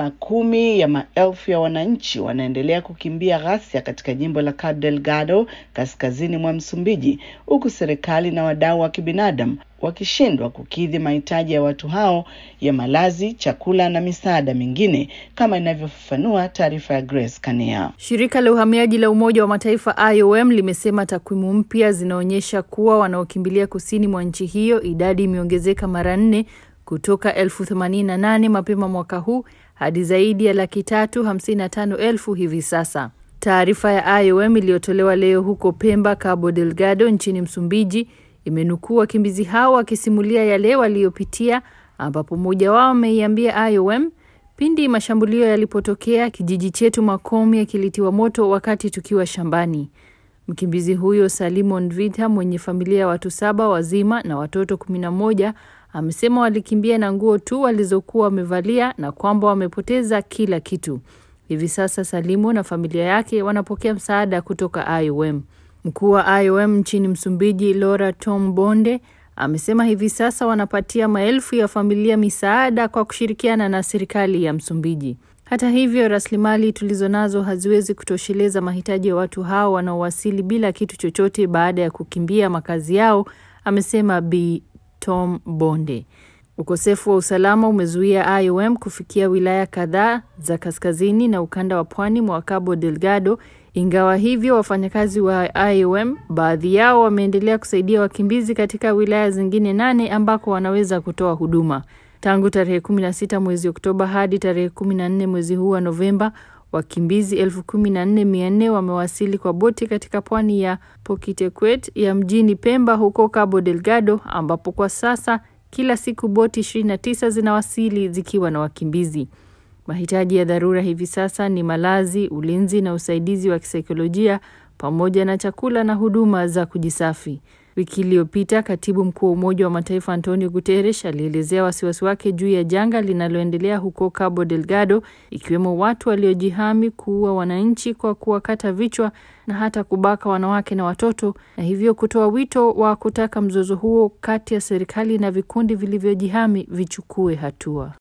makumi ya maelfu ya wananchi wanaendelea kukimbia ghasia katika jimbo la Cabo Delgado kaskazini mwa Msumbiji, huku serikali na wadau wa kibinadamu wakishindwa kukidhi mahitaji ya watu hao ya malazi, chakula na misaada mingine, kama inavyofafanua taarifa ya Grace Kania. Shirika la uhamiaji la Umoja wa Mataifa IOM limesema takwimu mpya zinaonyesha kuwa wanaokimbilia kusini mwa nchi hiyo idadi imeongezeka mara nne kutoka elfu themanini na nane mapema mwaka huu hadi zaidi ya laki tatu hamsini na tano elfu hivi sasa. Taarifa ya IOM iliyotolewa leo huko Pemba, Cabo Delgado nchini Msumbiji imenukuu wakimbizi hao wakisimulia yale waliyopitia, ambapo mmoja wao ameiambia IOM, pindi mashambulio yalipotokea, kijiji chetu Makomia kilitiwa moto wakati tukiwa shambani. Mkimbizi huyo Salimon Vita mwenye familia ya watu saba wazima na watoto kumi na moja amesema walikimbia na nguo tu walizokuwa wamevalia na kwamba wamepoteza kila kitu. Hivi sasa Salimo na familia yake wanapokea msaada kutoka IOM. Mkuu wa IOM nchini Msumbiji, Laura Tom Bonde, amesema hivi sasa wanapatia maelfu ya familia misaada kwa kushirikiana na serikali ya Msumbiji. Hata hivyo, rasilimali tulizonazo haziwezi kutosheleza mahitaji ya watu hao wanaowasili bila kitu chochote baada ya kukimbia makazi yao, amesema Bi Tom Bonde. Ukosefu wa usalama umezuia IOM kufikia wilaya kadhaa za kaskazini na ukanda wa pwani mwa Cabo Delgado. Ingawa hivyo, wafanyakazi wa IOM baadhi yao wameendelea kusaidia wakimbizi katika wilaya zingine nane ambako wanaweza kutoa huduma. Tangu tarehe 16 mwezi Oktoba hadi tarehe 14 mwezi huu wa Novemba, wakimbizi elfu kumi na nne mia nne wamewasili kwa boti katika pwani ya Pokitequet ya mjini Pemba huko Cabo Delgado, ambapo kwa sasa kila siku boti 29 zinawasili zikiwa na wakimbizi. Mahitaji ya dharura hivi sasa ni malazi, ulinzi na usaidizi wa kisaikolojia pamoja na chakula na huduma za kujisafi. Wiki iliyopita katibu mkuu wa Umoja wa Mataifa Antonio Guterres alielezea wasiwasi wake juu ya janga linaloendelea huko Cabo Delgado, ikiwemo watu waliojihami kuua wananchi kwa kuwakata vichwa na hata kubaka wanawake na watoto, na hivyo kutoa wito wa kutaka mzozo huo kati ya serikali na vikundi vilivyojihami vichukue hatua.